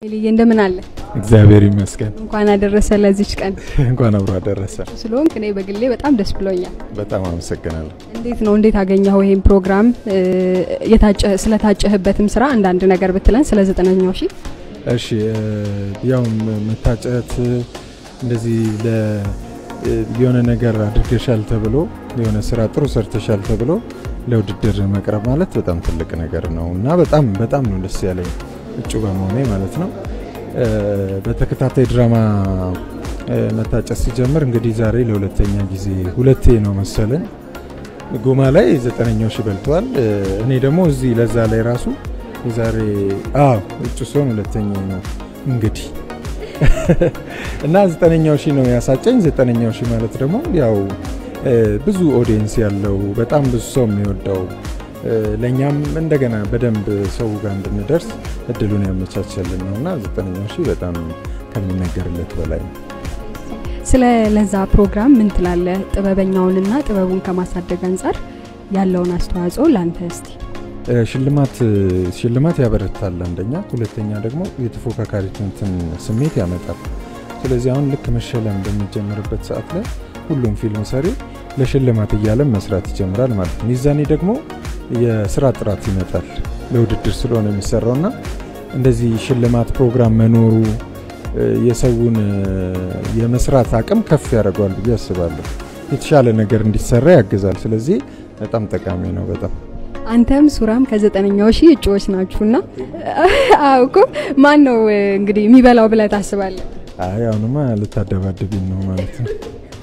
ልዬ እንደምን አለ? እግዚአብሔር ይመስገን። እንኳን አደረሰ ለዚች ቀን እንኳን አብሮ አደረሰ። ስለሆንክ እኔ በግሌ በጣም ደስ ብሎኛል። በጣም አመሰግናለሁ። እንዴት ነው እንዴት አገኘኸው ይሄን ፕሮግራም? ስለታጨህበትም ስራ አንዳንድ ነገር ብትለን ስለ ዘጠነኛው ሺህ እሺ ያው መታጨት እንደዚህ ለ የሆነ ነገር አድርገሻል ተብሎ የሆነ ስራ ጥሩ ሰርተሻል ተብሎ ለውድድር መቅረብ ማለት በጣም ትልቅ ነገር ነው እና በጣም በጣም ነው ደስ ያለኝ እጩ በመሆኔ ማለት ነው። በተከታታይ ድራማ መታጨት ሲጀምር እንግዲህ ዛሬ ለሁለተኛ ጊዜ ሁለቴ ነው መሰለን ጎማ ላይ ዘጠነኛው ሺህ በልተዋል። እኔ ደግሞ እዚህ ለዛ ላይ ራሱ የዛሬ አዎ እጩ ሲሆን ሁለተኛ ነው እንግዲህ እና ዘጠነኛው ሺህ ነው ያሳጨኝ። ዘጠነኛው ሺህ ማለት ደግሞ ያው ብዙ ኦዲየንስ ያለው በጣም ብዙ ሰው የሚወደው ለእኛም እንደገና በደንብ ሰው ጋር እንድንደርስ እድሉን ያመቻቸልን ነው እና ዘጠነኛው ሺህ በጣም ከሚነገርለት በላይ ነው። ስለ ለዛ ፕሮግራም ምን ትላለህ? ጥበበኛውንና ጥበቡን ከማሳደግ አንጻር ያለውን አስተዋጽኦ ላንተ እስቲ። ሽልማት ሽልማት ያበረታል አንደኛ፣ ሁለተኛ ደግሞ የተፎካካሪነትን ስሜት ያመጣል። ስለዚህ አሁን ልክ መሸለም በሚጀምርበት ሰዓት ላይ ሁሉም ፊልም ሰሪ ለሽልማት እያለም መስራት ይጀምራል ማለት ነው። ሚዛኔ ደግሞ የስራ ጥራት ይመጣል። ለውድድር ስለሆነ የሚሰራውና እንደዚህ ሽልማት ፕሮግራም መኖሩ የሰውን የመስራት አቅም ከፍ ያደርገዋል ብዬ አስባለሁ። የተሻለ ነገር እንዲሰራ ያግዛል። ስለዚህ በጣም ጠቃሚ ነው። በጣም አንተም ሱራም ከዘጠነኛው ሺህ እጩዎች ናችሁና አውቁ ማን ነው እንግዲህ የሚበላው ብለህ ታስባለህ? አይ አሁንማ ልታደባድብኝ ነው ማለት ነው።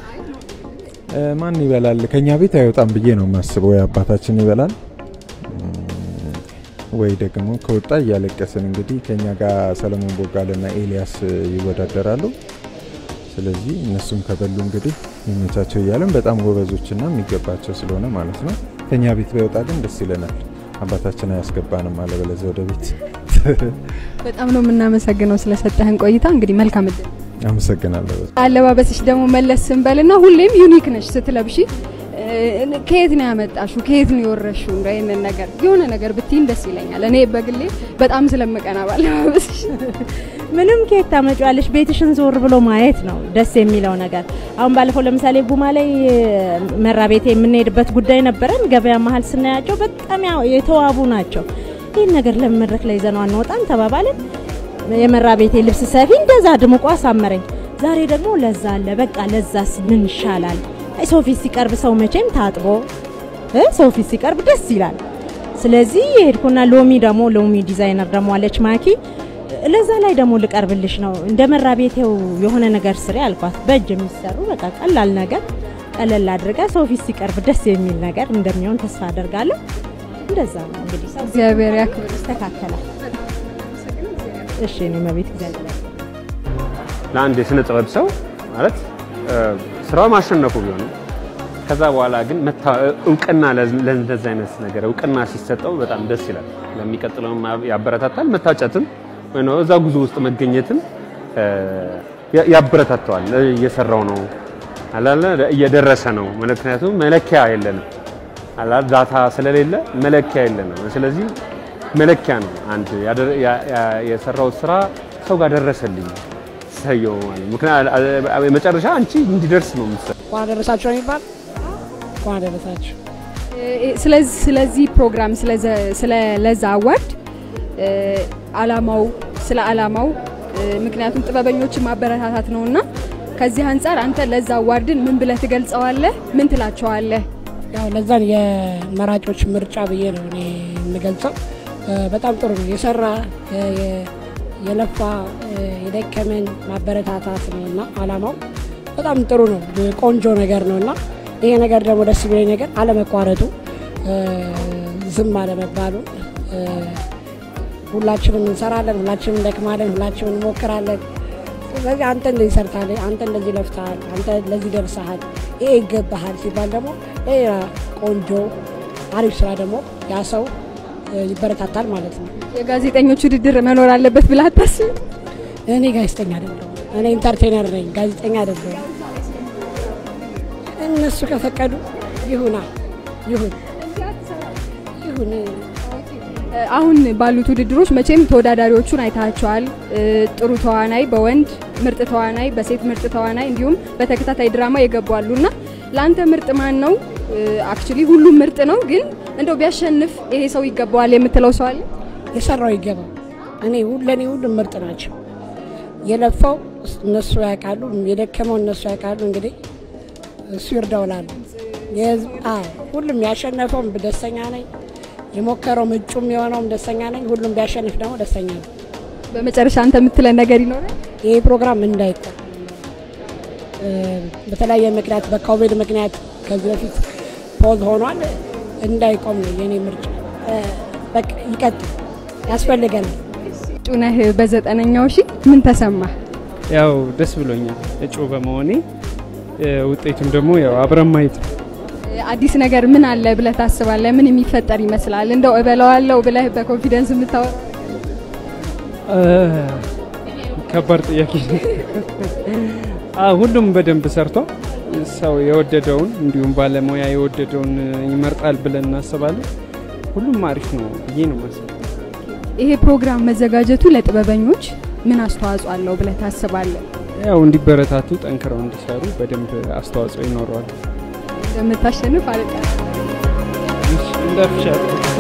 ማን ይበላል? ከኛ ቤት አይወጣም ብዬ ነው የማስበው። አባታችን ይበላል ወይ ደግሞ ከወጣ እያለቀስን እንግዲህ ከኛ ጋር ሰለሞን ቦጋለና ኤልያስ ይወዳደራሉ። ስለዚህ እነሱም ከበሉ እንግዲህ የሚመቻቸው እያለን በጣም ጎበዞችና የሚገባቸው ስለሆነ ማለት ነው። ከኛ ቤት ባይወጣ ግን ደስ ይለናል። አባታችን አያስገባንም አለበለዚያ ወደ ቤት። በጣም ነው የምናመሰግነው ስለሰጠህን ቆይታ። እንግዲህ መልካም እድል። አመሰግናለሁ። አለባበስሽ ደግሞ መለስ ስንበልና ሁሌም ዩኒክ ነሽ ስትለብሺ። ከየት ነው ያመጣሹ? ከየት ነው የወረሹ? እንደ ይህንን ነገር የሆነ ነገር ብትይን ደስ ይለኛል። እኔ በግሌ በጣም ስለምቀና ባለባበስሽ። ምንም ከየት ታመጪዋለሽ? ቤትሽን ዞር ብሎ ማየት ነው ደስ የሚለው ነገር። አሁን ባለፈው ለምሳሌ ጉማ ላይ መራ ቤቴ የምንሄድበት ጉዳይ ነበረን። ገበያ መሀል ስናያቸው በጣም የተዋቡ ናቸው። ይህን ነገር ለምን መድረክ ላይ ይዘነው አንወጣም ተባባልን። የመራ ቤቴ ልብስ ሰፊ እንደዛ ድምቆ አሳመረኝ። ዛሬ ደግሞ ለዛ አለ። በቃ ለዛስ ምን ይሻላል? ሰው ፊት ሲቀርብ ሰው መቼም ታጥቦ ሰው ፊት ሲቀርብ ደስ ይላል። ስለዚህ የሄድኩና ሎሚ ደግሞ ሎሚ ዲዛይነር ደግሞ አለች ማኪ ለዛ ላይ ደግሞ ልቀርብልሽ ነው እንደ መራ ቤቴው የሆነ ነገር ስሪ አልኳት። በእጅ የሚሰሩ በቃ ቀላል ነገር ቀለል አድርጋ ሰው ፊት ሲቀርብ ደስ የሚል ነገር እንደሚሆን ተስፋ አደርጋለሁ። እንደዛ ነው እንግዲህ እግዚአብሔር ያክብር። ይስተካከላል። እሺ እኔ መቤት እግዚአብሔር ለአንድ የስነ ጥበብ ሰው ማለት ስራው ማሸነፉ ቢሆንም ከዛ በኋላ ግን እውቅና ለእንደዚህ አይነት ነገር እውቅና ሲሰጠው በጣም ደስ ይላል። ለሚቀጥለውም ያበረታታል። መታጨትም ወይ ነው እዛ ጉዞ ውስጥ መገኘትም ያበረታተዋል። እየሰራው ነው አላለ እየደረሰ ነው። ምክንያቱም መለኪያ የለንም አላ ዳታ ስለሌለ መለኪያ የለንም። ስለዚህ መለኪያ ነው አንድ የሰራው ስራ ሰው ጋር ደረሰልኝ ሰየው ማለት ምክንያቱም መጨረሻ አንቺ እንዲደርስ ነው የምትሰራው። እንኳን አደረሳችሁ ነው የሚባል እንኳን አደረሳችሁ። ስለዚህ ስለዚህ ፕሮግራም ስለ ለዛ አዋርድ አላማው ስለ አላማው ምክንያቱም ጥበበኞችን ማበረታታት ነውና ከዚህ አንጻር አንተ ለዛ አዋርድን ምን ብለህ ትገልጸዋለህ? ምን ትላቸዋለህ? ያው ለዛን የመራጮች ምርጫ ብዬ ነው እኔ የምገልጸው። በጣም ጥሩ ነው የሰራ የለፋ የደከመን ማበረታታት ነው እና አላማው በጣም ጥሩ ነው። ቆንጆ ነገር ነው እና ይሄ ነገር ደግሞ ደስ የሚለኝ ነገር አለመቋረጡ፣ ዝም አለመባሉ። ሁላችንም እንሰራለን፣ ሁላችንም እንደክማለን፣ ሁላችንም እንሞክራለን። ስለዚህ አንተ እንደዚህ ሰርታለህ፣ አንተ እንደዚህ ለፍተሃል፣ አንተ ለዚህ ደርሰሃል፣ ይሄ ይገባሃል ሲባል ደግሞ ሌላ ቆንጆ አሪፍ ስራ ደግሞ ያ ሰው ይበረታታል ማለት ነው። የጋዜጠኞች ውድድር መኖር አለበት ብለህ አታስብም? እኔ ጋዜጠኛ አይደለሁም። እኔ ኢንተርቴነር ነኝ፣ ጋዜጠኛ አይደለሁም። እነሱ ከፈቀዱ ይሁና ይሁን ይሁን አሁን ባሉት ውድድሮች መቼም ተወዳዳሪዎቹን አይታቸዋል። ጥሩ ተዋናይ በወንድ ምርጥ ተዋናይ፣ በሴት ምርጥ ተዋናይ እንዲሁም በተከታታይ ድራማ የገቡ እና ለአንተ ምርጥ ማን ነው? አክቹሊ ሁሉም ምርጥ ነው፣ ግን እንደው ቢያሸንፍ ይሄ ሰው ይገባዋል የምትለው ሰው አለ? የሰራው ይገባ። እኔ ለእኔ ሁሉም ምርጥ ናቸው። የለፋው እነሱ ያውቃሉ፣ የደከመው እነሱ ያውቃሉ። እንግዲህ እሱ ይርዳውላሉ። ሁሉም ያሸነፈውም ደስተኛ ነኝ። የሞከረው እጩም የሆነውም ደስተኛ ነኝ። ሁሉም ቢያሸንፍ ደግሞ ደስተኛ ነው። በመጨረሻ አንተ የምትለን ነገር ይኖራል? ይህ ፕሮግራም እንዳይቆም በተለያየ ምክንያት በኮቪድ ምክንያት ከዚህ በፊት ፖዝ ሆኗል። እንዳይቆም ነው የኔ ምርጫ። በቃ ይቀጥል፣ ያስፈልገናል። እጩ ነህ በዘጠነኛው ሺ ምን ተሰማ? ያው ደስ ብሎኛል እጩ በመሆኔ ውጤቱም ደግሞ ያው አብረን ማየት ነው። አዲስ ነገር ምን አለ ብለህ ታስባለህ? ምን የሚፈጠር ይመስላል? እንደው እበላዋለሁ ብለህ በኮንፊደንስ የምታወራ ከባድ ጥያቄ ነው። ሁሉም በደንብ ሰርቷል። ሰው የወደደውን እንዲሁም ባለሙያ የወደደውን ይመርጣል ብለን እናስባለን። ሁሉም አሪፍ ነው ብዬ ነው ማስብ። ይሄ ፕሮግራም መዘጋጀቱ ለጥበበኞች ምን አስተዋጽኦ አለው ብለህ ታስባለህ? ያው እንዲበረታቱ፣ ጠንክረው እንዲሰሩ በደንብ አስተዋጽኦ ይኖረዋል። እንደምታሸንፍ አለ እንዳፍሻል